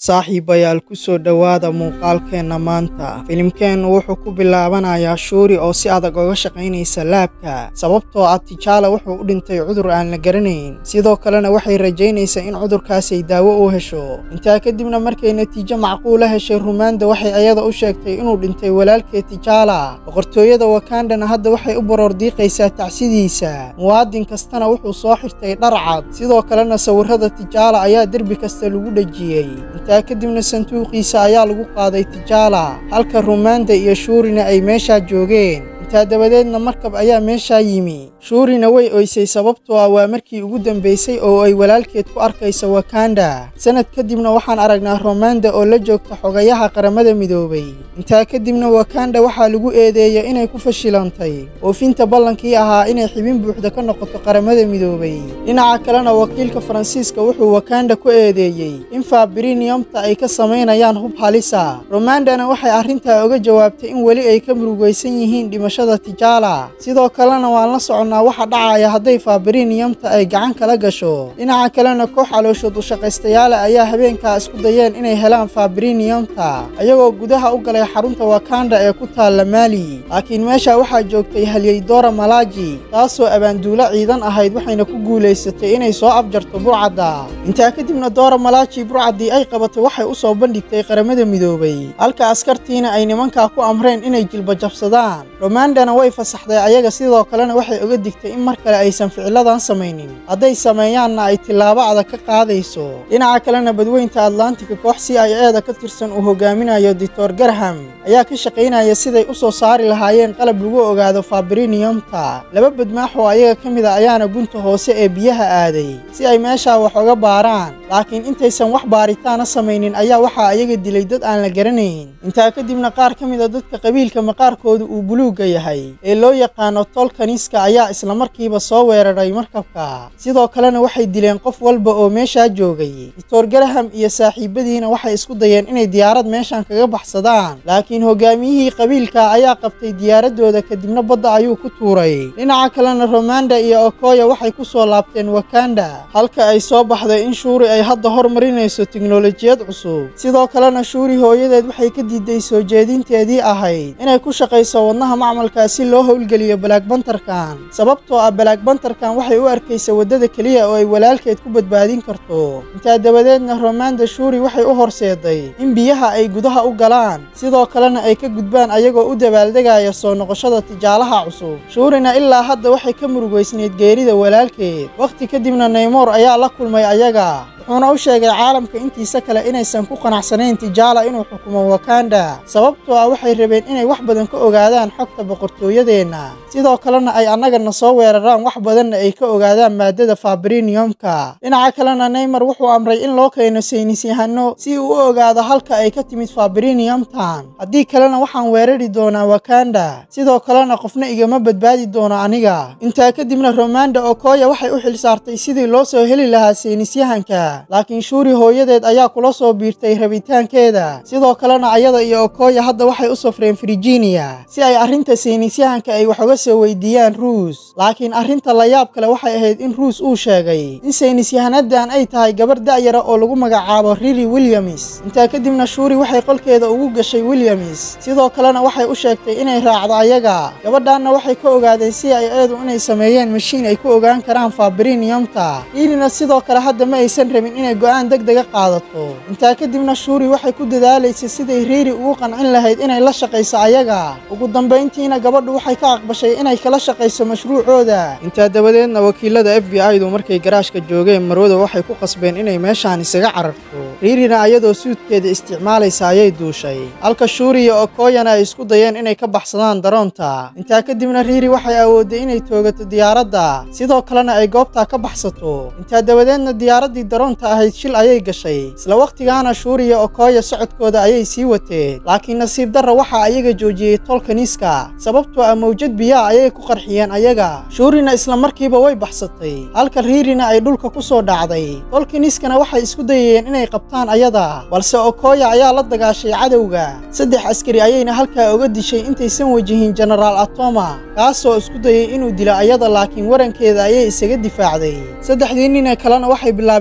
saaxiibayaal ku soo dhowaada muuqaalkeenna maanta filimkeennu wuxuu ku bilaabanayaa shuuri oo si adag uga shaqaynaysa laabka sababtoo ah tijaala wuxuu u dhintay cudur aan la garanayn sidoo kalena waxay rajaynaysaa in cudurkaasay daawo u hesho intaa kadibna markay natiijo macquula heshay rumaanda waxay ayada u sheegtay inuu dhintay walaalkeed tijaala boqortooyada wakandana hadda waxay u baroordiiqaysaa tacsidiisa muwaadin kastana wuxuu soo xirtay dhar cad sidoo kalena sawirrada tijaala ayaa derbi kasta lagu dhejiyey intaa kadibna sanduuqiisa ayaa lagu qaaday tijaala halka rumaanda iyo shuurina ay meeshaa joogeen intaa dabadeedna markab ayaa meeshaa yimi shuurina way oysay sababtoo ah waa markii ugu dambaysay oo ay walaalkeed ku arkaysa wakanda sanad kadibna waxaan aragnaa romanda oo la joogta xogayaha qaramada midoobay intaa kadibna wakanda waxaa lagu eedeeyay inay ku fashilantay oofinta ballankii ahaa inay xibin buuxda ka noqoto qaramada midoobay dhinaca kalena wakiilka faransiiska wuxuu wakanda ku eedeeyey in fabriniyamta ay ka samaynayaan hub halisa romandana waxay arrintaa oga jawaabtay in weli ay ka murugaysan yihiin dhimashada tijaala sidoo kalena waan la soconnaa waxa dhacaya hadday fabriniyamta ay gacan kala gasho dhinaca kalena koox calooshood u shaqaystayaala ayaa habeenkaa isku dayeen inay helaan fabriniyamta ayagoo gudaha u galay xarunta wakanda ee ku taalla maali laakiin meesha waxaa joogtay halyey doora malaaji taasoo abaanduulo ciidan ahayd waxayna ku guulaysatay inay soo afjarto burcadda intaa kadibna doora malaaji burcaddii ay qabatay waxay u soo bandhigtay qaramada midoobay halka askartiina ay nimankaa ku amreen inay jilba jabsadaan romandana way fasaxday ayaga sidoo kalena waxay oga digtay in mar kale aysan ficiladan samaynin hadday sameeyaanna ay tillaabo adag ka qaadayso dhinaca kalena badweynta atlantika koox si ay eeda ka tirsan uu hogaaminayo doctor garham ayaa ka shaqaynaya siday u soo saari lahaayeen qalab lagu ogaado fabriniyamta laba badmaax oo ayaga ka mid a ayaana gunta hoose ee biyaha aaday si ay meeshaa wax oga baaraan laakiin intaysan wax baaritaana samaynin ayaa waxaa ayaga dilay dad aan la garanayn intaa kadibna qaar ka mid a dadka qabiilka maqaarkooda uu buluugga yahay ee loo yaqaano tolkaniska ayaa islamarkiiba soo weeraray markabka sidoo kalena waxay dileen qof walba oo meeshaa joogay doctor garaham iyo saaxiibadiina waxay isku dayeen inay diyaarad meeshan kaga baxsadaan laakiin hogaamiyihii qabiilka ayaa qabtay diyaaradooda kadibna badda ayuu ku tuuray dhinaca kalena romanda iyo okoya waxay ku soo laabteen wakanda halka ay soo baxday in shuuri ay hadda hormarinayso tiknolojiyad cusub sidoo kalena shuuri hooyadeed waxay ka diiday soo jeedinteedii ahayd inay ku shaqayso wadnaha macmalkaa si loo howlgeliyo balaagbantarkan sababtoo ah balaagbantarkan waxay u arkaysa waddada keliya oo ay walaalkeed ku badbaadin karto intaa dabadeedna romanda shuuri waxay u horseeday in biyaha ay gudaha u galaan sidoo kalena ay ka gudbaan ayagoo u dabaaldegaya soo noqoshada tijaalaha cusub shuurina ilaa hadda waxay ka murugaysnayd geerida walaalkeed wakhti kadibna neymoor ayaa la kulmay ayaga wuxuuna u sheegay caalamka intiisa kale inaysan ku qanacsanayn tijaala inuu xukumo wakanda sababtoo ah waxay rabeen inay wax badan ka ogaadaan xogta boqortooyadeenna sidoo kalena ay annagana soo weeraraan wax badanna ay ka ogaadaan maadada fabriniyomka dhinaca kalena neymar wuxuu amray in loo keeno saynisyahano si uu u ogaado halka ay ka timid fabriniyomtan haddii kalena waxaan weerari doonaa wakanda sidoo kalena qofna igama badbaadi doono aniga intaa kadibna romanda okoya waxay u xilsaartay sidii loo soo heli lahaa saynisyahanka laakiin shuuri hooyadeed ayaa kula soo biirtay rabitaankeeda sidoo kalena ayada iyo okoya hadda waxay u safreen virginia si ay arrinta saynisyahanka ay wax uga soo weydiiyaan ruus laakiin arrinta layaab kale waxay ahayd in ruus uu sheegay in saynisyahanadan ay tahay gabar da'yara oo lagu magacaabo rili williams intaa kadibna shuuri waxay qolkeeda ugu gashay williams sidoo kalena waxay u sheegtay inay raacdo ayaga gabadhaanna waxay ka ogaadeen si ay eedu inay sameeyeen mashiin ay ku ogaan karaan fabriniyamta rilina sidoo kale hadda ma aysan rabin inay go'aan deg dega qaadato intaa kadibna shuuri waxay ku dadaalaysay siday riiri ugu qancin lahayd inay la shaqayso ayaga ugu dambayntiina gabadhu waxay ka aqbashay inay kala shaqayso mashruucooda intaa dabadeedna wakiilada f b i du markay garaashka joogeen marwada waxay ku qasbeen inay meeshaan isaga cararto riirina ayadoo suudkeeda isticmaalaysa ayay duushay halka shuuri iyo okoyana ay isku dayeen inay ka baxsadaan daroonta intaa kadibna riiri waxay awoodday inay toogato diyaaradda sidoo kalena ay goobtaa ka baxsato intaa dabadeedna diyaaraddii daroonta ahayd shil ayay gashay isla wakhtigaana shuuri iyo okoya socodkooda ayay sii wateen laakiin nasiib darra waxaa ayaga joojiyey tolkaniska sababtoo ah mawjad biyaa ayay ku qarxiyeen ayaga shuurina isla markiiba way baxsatay halka riirina ay dhulka ku soo dhacday tolkaniskana waxay isku dayayeen inay qabtaan ayada balse okoya ayaa la dagaashay cadowga saddex askari ayayna halkaa oga dishay intaysan wajihin jenaraal atoma kaasoo isku dayay inuu dilo ayada laakiin warankeeda ayay isaga difaacday saddexdii nin ee kalena waxay bilaabeen inay soo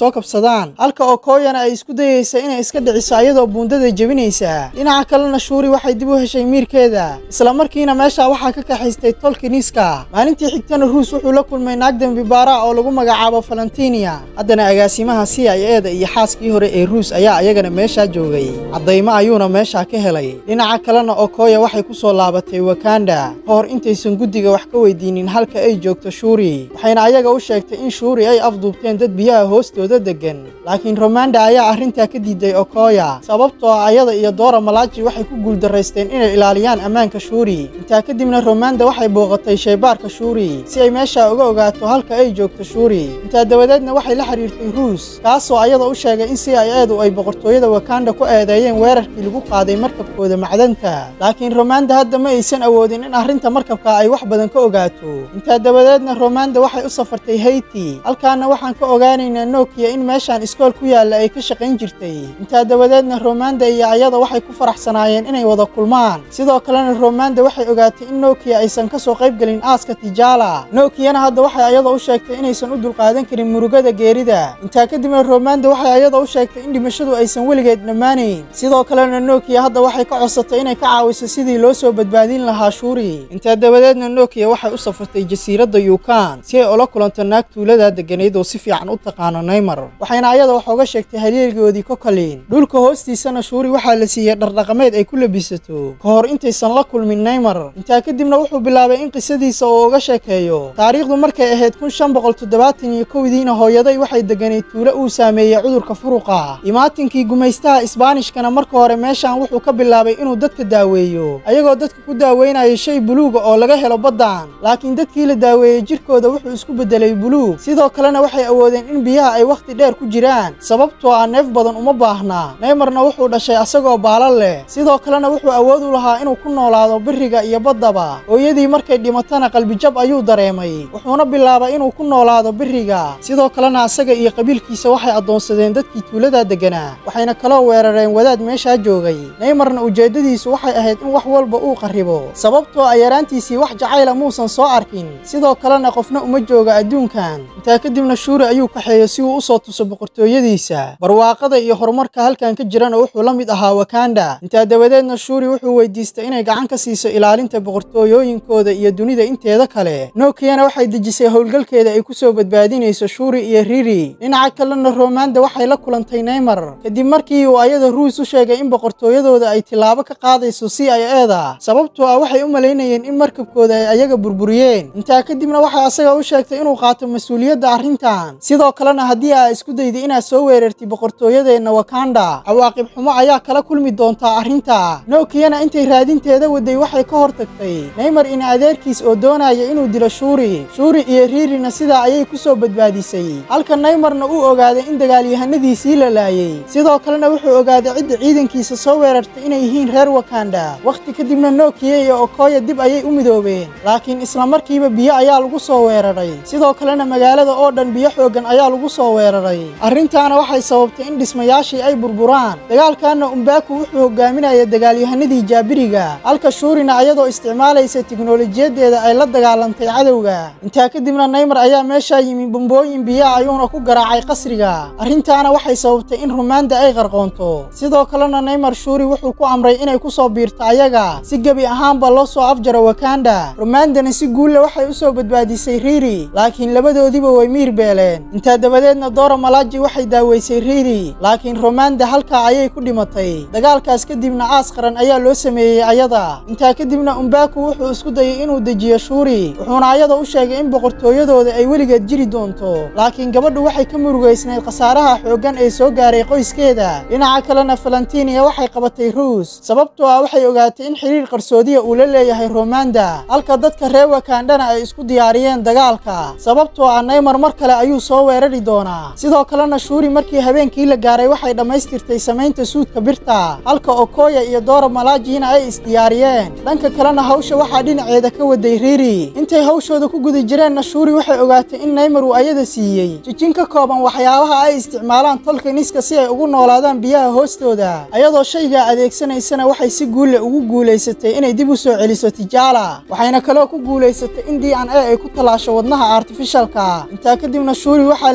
soo kabsadaan halka okoyana ay isku dayeysa inay iska dhiciso ayadoo buundada jebinaysa dhinaca kalena shuuri waxay dib u heshay miirkeeda isla markiina meesha waxaa ka kaxaystay tolkiniska maalintii xigtana ruus wuxuu la kulmay naag dembi baara oo lagu magacaabo valentinia haddana agaasimaha c i eda iyo xaaskii hore ee ruus ayaa ayagana meeshaa joogay caddaymo ayuuna meeshaa ka helay dhinaca kalena okoya waxay ku soo laabatay wakanda ka hor intaysan guddiga wax ka weydiinin halka ay joogto shuuri waxayna ayaga u sheegtay in shuuri ay afduubteen dad biyaha hoostooda deggan laakiin romanda ayaa arrintaa ka diiday okoya sababtoo ah ayada iyo doora malaaji waxay ku guuldaraysteen inay ilaaliyaan ammaanka shuuri intaa kadibna romanda waxay booqatay shaybaarka shuuri si ay meesha uga ogaato halka ay joogto shuuri intaa dabadeedna waxay la xiriirtay ruus kaasoo ayada u sheegay in c i edu ay boqortooyada wakanda ku eedeeyeen weerarkii lagu qaaday markabkooda macdanta laakiin romanda hadda ma aysan awoodin in arrinta markabka ay wax badan ka ogaato intaa dabadeedna romanda waxay u safartay hayti halkaana waxaan ka ogaanaynaa nokiya in meeshaan iskool ku yaalla ay ka shaqayn jirtay intaa dabadeedna romanda iyo ayada waxay ku faraxsanaayeen inay wada kulmaan sidoo kalena romanda waxay ogaatay in nokiya aysan ka soo qayb gelin aaska tijaala nokiyana hadda waxay ayada u sheegtay inaysan u dulqaadan karin murugada geerida intaa kadibna romanda waxay ayada u sheegtay in dhimashadu aysan weligeed dhammaanayn sidoo kalena nokiya hadda waxay ka codsatay inay ka caawiso sidii loo soo badbaadin lahaa shuuri intaa dabadeedna nokiya waxay u safartay jasiiradda yukan si ay ula kulanto naag tuuladaa degganayd oo si fiican u taqaano naymar waxayna ayada wax oga sheegtay halyeelgoodii kokalin dhulka hoostiisana shuuri waxaa la siiyey dhardhaqameed ay ku labisato ka hor intaysan la kulmin naymar intaa kadibna wuxuu bilaabay in qisadiisa uu uga sheekeeyo taariikhdu markay ahayd kun shan boqol toddobaatan iyo kowdiina hooyaday waxay degganayd tuulo uu saameeyey cudurka furuqa imaatinkii gumaystaha isbaanishkana marka hore meeshaan wuxuu ka bilaabay inuu dadka daaweeyo ayagoo dadka ku daaweynaya shay buluuga oo laga helo baddan laakiin dadkii la daaweeyey jirkooda wuxuu isku beddelay buluug sidoo kalena waxay awoodeen in biyaha ay wakhti dheer ku jiraan sababtoo ah neef badan uma baahna neymarna wuxuu dhashay asagoo baala leh sidoo kalena wuxuu awood u lahaa inuu ku noolaado biriga iyo baddaba hooyadii markay dhimatana qalbijab ayuu dareemay wuxuuna bilaabay inuu ku noolaado biriga sidoo kalena asaga iyo qabiilkiisa waxay addoonsadeen dadkii tuuladaa degganaa waxayna kaloo weerareen wadaad meeshaa joogay neymarna ujeeddadiisu waxay ahayd in wax walba uu qarribo sababtoo ah yaraantiisii wax jacayla muusan soo arkin sidoo kalena qofna uma jooga adduunkan intaa kadibna shuuri ayuu kaxeeyo si uu u soo tuso boqortooyadiisa barwaaqada iyo horumarka halkan ka jirana wuxuu la mid ahaa wakanda intaa dabadeedna shuuri wuxuu weydiistay inay gacan ka siiso ilaalinta boqortooyooyinkooda iyo dunida inteeda kale nokiyana waxay dejisay howlgalkeeda ay ku soo badbaadinayso shuuri iyo riri dhinaca kalena romanda waxay la kulantay neymar kadib markii uu ayada ruus u sheegay in boqortooyadooda ay tilaabo ka qaadayso c i eda sababtoo ah waxay u malaynayeen in markabkooda ay ayaga burburiyeen intaa kadibna waxay asaga u sheegtay inuu qaato mas-uuliyadda arrintan sidoo kalena haddii aa isku dayday inaad soo weerartid boqortooyadeenna wakanda cawaaqib xumo ayaa kala kulmi doontaa arrinta nokiyana intay raadinteeda waday waxay ka hor tagtay neymar ina adeerkiis oo doonaya inuu dilo shuuri shuuri iyo riirina sidaa ayay ku soo badbaadisay halka neymarna uu ogaaday in dagaalyahanadiisii la laayey sidoo kalena wuxuu ogaaday cidda ciidankiisa soo weerartay inay yihiin reer wakanda wakhti kadibna nokiya iyo okoya dib ayay u midoobeen laakiin isla markiiba biyo ayaa lagu soo weeraray sidoo kalena magaalada oo dhan biyo xooggan ayaa lagu soo weeraray arrintaana waxay sababtay in dhismayaashii ay burburaan dagaalkaana umbaku wuxuu hogaaminaya dagaalyahanadii jaabiriga halka shuurina ayadoo isticmaalaysa tiknolojiyadeeda ay la dagaalantay cadowga intaa kadibna neymar ayaa meeshaa yimi bombooyin biyaha ayuuna ku garaacay qasriga arrintaana waxay sababtay in rumaanda ay qarqoonto sidoo kalena neymar shuuri wuxuu ku amray inay ku soo biirto ayaga si gebi ahaanba loo soo afjaro wakanda rumaandana si guulle waxay u soo badbaadisay riiri laakiin labadoodiiba way miir beeleen intaa dabadeedna doora malaaji waxay daaweysay riiri laakiin romanda halkaa ayay ku dhimatay dagaalkaas kadibna aas qaran ayaa loo sameeyey ayada intaa kadibna umbaku wuxuu isku dayay inuu dejiyo shuuri wuxuuna ayada u sheegay in boqortooyadooda ay weligeed jiri doonto laakiin gabadhu waxay ka murugaysnayd khasaaraha xooggan ee soo gaaray qoyskeeda dhinaca kalena valentinia waxay qabatay ruus sababtoo ah waxay ogaatay in xiriir qarsoodiya uu la leeyahay romanda halka dadka reer wakandana ay isku diyaariyeen dagaalka sababtoo ah neymar mar kale ayuu soo weerari doonaa sidoo kalena shuuri markii habeenkii la gaaray waxay dhammaystirtay samaynta suudka birta halka okoya iyo doora malaajina ay isdiyaariyeen dhanka kalena hawsha waxaa dhinaceeda ka waday riiri intay hawshooda ku guda jireenna shuuri waxay ogaatay in neymar uu ayada siiyey jijin ka kooban waxyaabaha ay isticmaalaan tolka niska si ay ugu noolaadaan biyaha hoostooda ayadoo shaygaa adeegsanaysana waxay si guulle ugu guulaysatay inay dib u soo celiso tijaala waxayna kaloo ku guulaysatay in d n a ay ku tallaasho wadnaha artifishalka intaa kadibna shuuri waxaa la siiyey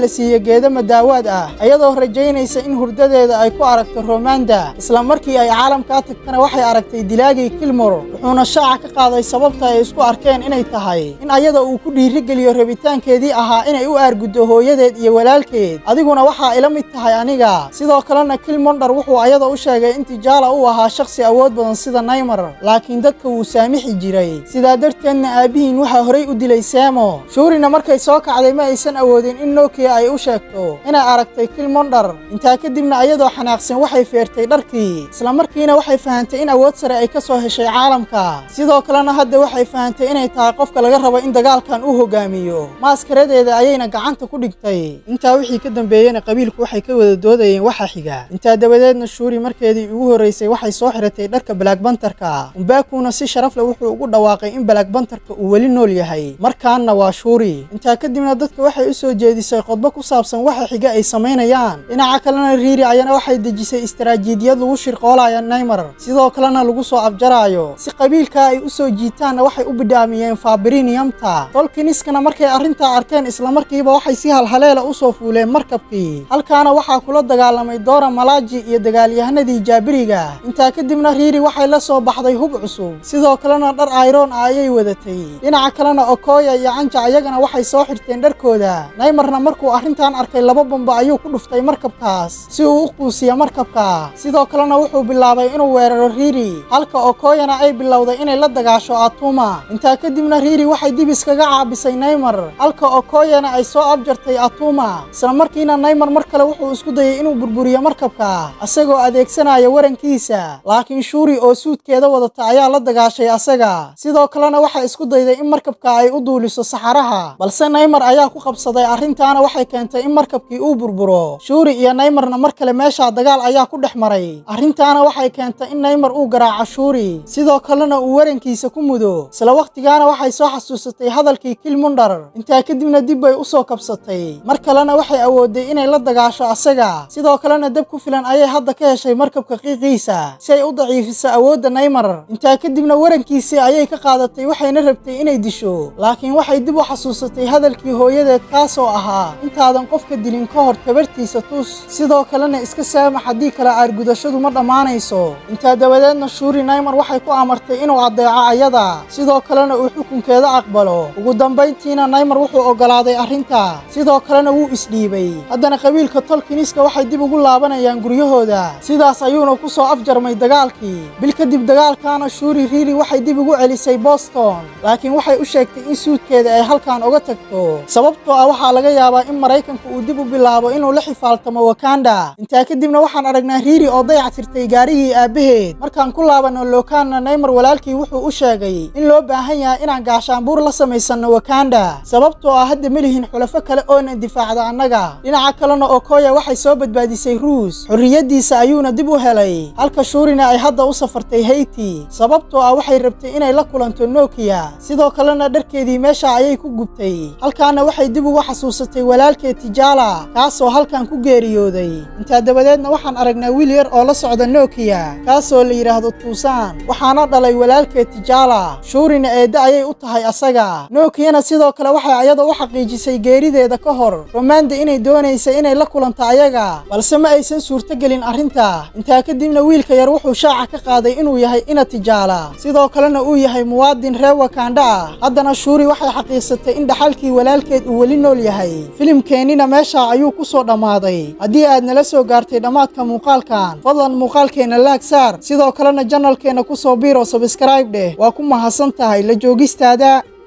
geedo madaawaad ah iyadoo rajaynaysa in hurdadeeda ay ku aragto romanda isla markii ay caalamkaa tagtana waxay aragtay dilaagii kilmor wuxuuna shaaca ka qaaday sababta ay isku arkeen inay tahay in ayada uu ku dhiirigeliyo rabitaankeedii ahaa inay u aarguddo hooyadeed iyo walaalkeed adiguna waxaa ila mid tahay aniga sidoo kalena kilmondhar wuxuu ayada u sheegay in tijaala uu ahaa shakhsi awood badan sida naymar laakiin dadka wuu saamixi jiray sidaa darteedna aabbihiin waxaa horay u dilay seemo shuurina markay soo kacday ma aysan awoodin in nokiya ay u sheegto inay aragtay kilmondhar intaa kadibna ayadoo xanaaqsan waxay feertay dharkii isla markiina waxay fahantay in awood sare ay ka soo heshay caalamka sidoo kalena hadda waxay fahantay inay tahay qofka laga rabo in dagaalkan uu hogaamiyo maaskaradeeda ayayna gacanta ku dhigtay intaa wixii ka dambeeyena qabiilku waxay ka wada doodayeen waxa xiga intaa dabadeedna shuuri markeedii ugu horraysay waxay soo xiratay dharka black bantarka umbaakuna si sharaf leh wuxuu ugu dhawaaqay in black bantarka uu weli nool yahay markaanna waa shuuri intaa kadibna dadka waxay u soo jeedisay qodbo ku saabsan waxa xiga ay samaynayaan dhinaca kalena riiri ayana waxay dejisay istaraatiijiyad lagu shirqoolaya naymar sidoo kalena lagu soo afjaraayo si qabiilka ay u soo jiitaanna waxay u bidhaamiyeen fabriniyamta tolkiniskana markay arrintaa arkeen islamarkiiba waxay si halhaleela u soo fuuleen markabkii halkaana waxaa kula dagaalamay doora malaaji iyo dagaalyahanadii jaabiriga intaa kadibna riiri waxay la soo baxday hub cusub sidoo kalena dhar ayroon ah ayay wadatay dhinaca kalena okoya iyo canja ayagana waxay soo xirteen dharkooda naymarna markuu arrintan arkay laba bamba ayuu ku dhuftay markabkaas si uu u quusiya markabka sidoo kalena wuxuu bilaabay inuu weeraro riiri halka okoyana ay bilowday inay la dagaasho atuma intaa kadibna riiri waxay dib iskaga caabisay naymar halka okoyana ay soo afjartay atuma isla markiina naymar mar kale wuxuu isku dayay inuu burburiyo markabka asagoo adeegsanaya warankiisa laakiin shuuri oo suudkeeda wadata ayaa la dagaashay asaga sidoo kalena waxay isku dayday in markabka ay u duuliso saxaraha balse naymar ayaa ku qabsaday arrintaana waxay keentay in markabkii uu burburo shuuri iyo naymarna mar kale meeshaa dagaal ayaa ku dhex maray arrintaana waxay keentay in naymar uu garaaco shuuri sidoo kalena uu warankiisa ku mudo isla wakhtigaana waxay soo xasuusatay hadalkii kilmundhar intaa kadibna dib bay u soo kabsatay mar kalena waxay awooday inay la dagaasho asaga sidoo kalena dab ku filan ayay hadda ka heshay markabka qiiqiisa si ay u daciifiso awoodda naymar intaa kadibna warankiisii ayay ka qaadatay waxayna rabtay inay disho laakiin waxay dib u xasuusatay hadalkii hooyadeed kaasoo ahaa intaadan qofka dilin ka hor tabartiisa tus sidoo kalena iska saamax haddii kale aargudashadu ma dhammaanayso intaa dabadeedna shuuri naymar waxay ku amartay inuu addeeco ayada sidoo kalena uu xukunkeeda aqbalo ugu dambayntiina naymar wuxuu oggolaaday arrinta sidoo kalena wuu isdhiibay haddana qabiilka tolkiniska waxay dib ugu laabanayaan guryahooda sidaas ayuuna ku soo afjarmay dagaalkii bil kadib dagaalkaana shuuri riiri waxay dib ugu celisay boston laakiin waxay u sheegtay in suudkeeda ay halkan uga tagto sababtoo ah waxaa laga yaabaa in maraykanka uu dib u bilaabo inuu la xifaaltamo wakanda intaa kadibna waxaan aragnaa riiri oo dayactirtay gaarigii aabbaheed markaan ku laabanno lokaanna naymar walaalkii wuxuu u sheegay in loo baahan yahay inaan gaashaanbuur la samaysanno wakanda sababtoo ah hadda ma lihin xulafo kale oona difaacda annaga dhinaca kalena okoya waxay soo badbaadisay ruus xorriyaddiisa ayuuna dib u helay halka shuurina ay hadda u safartay heyti sababtoo ah waxay rabtay inay la kulanto nokiya sidoo kalena dharkeedii meesha ayay ku gubtay halkaana waxay dib uga xasuusatay walaalkeed tijaala kaasoo halkan ku geeriyooday intaa dabadeedna waxaan aragnaa wiil yar oo la socda nokiya kaasoo la yidhaahdo tuusaan waxaana dhalay walaalkeed tijaala shuurina eedda ayay u tahay asaga nokiyana sidoo kale waxay ayada u xaqiijisay geerideeda ka hor romanda inay doonaysa inay la kulanto ayaga balse ma aysan suurtogelin arrinta intaa kadibna wiilka yar wuxuu shaaca ka qaaday inuu yahay ina tijaala sidoo kalena uu yahay muwaadin reer wakanda ah haddana shuuri waxay xaqiiqsatay in dhaxalkii walaalkeed uu weli nool yahay filimkeennina meesha ayuu ku soo dhammaaday haddii aad nala soo gaartay dhammaadka muuqaalkan fadlan muuqaalkeenna laag saar sidoo kalena janalkeenna ku soo biiro sabskrayb dheh waa ku mahadsan tahay la joogistaada